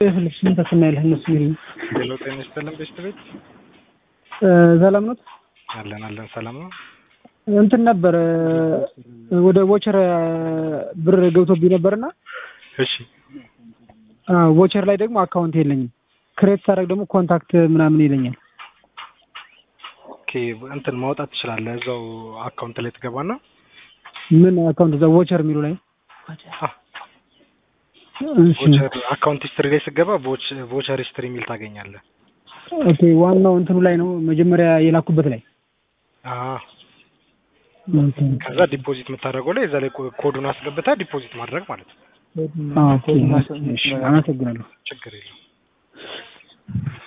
ልብስን ተስናይልህ እነሱ የሚሉኝ ሄሎ ጤና ይስጥልን ቤስት ቤት ሰላም ነው። አለን አለን ሰላም ነው። እንትን ነበር ወደ ቮቸር ብር ገብቶብኝ ነበርና እሺ ቮቸር ላይ ደግሞ አካውንት የለኝም። ክሬት ሳደርግ ደግሞ ኮንታክት ምናምን ይለኛል። ኦኬ እንትን ማውጣት ትችላለህ። እዛው አካውንት ላይ ትገባና ምን አካውንት እዛ ቮቸር የሚሉ ላይ እሺ ቮቸር አካውንት ሂስትሪ ላይ ስገባ ቮቸር ሂስትሪ የሚል ታገኛለህ። ኦኬ ዋናው እንትኑ ላይ ነው መጀመሪያ የላኩበት ላይ አዎ ኦኬ ከዛ ዲፖዚት የምታደርገው ላይ እዛ ላይ ኮ- ኮዱን አስገብተህ ዲፖዚት ማድረግ ማለት ነው። ኦኬ እሺ አመሰግናለሁ። ችግር የለውም።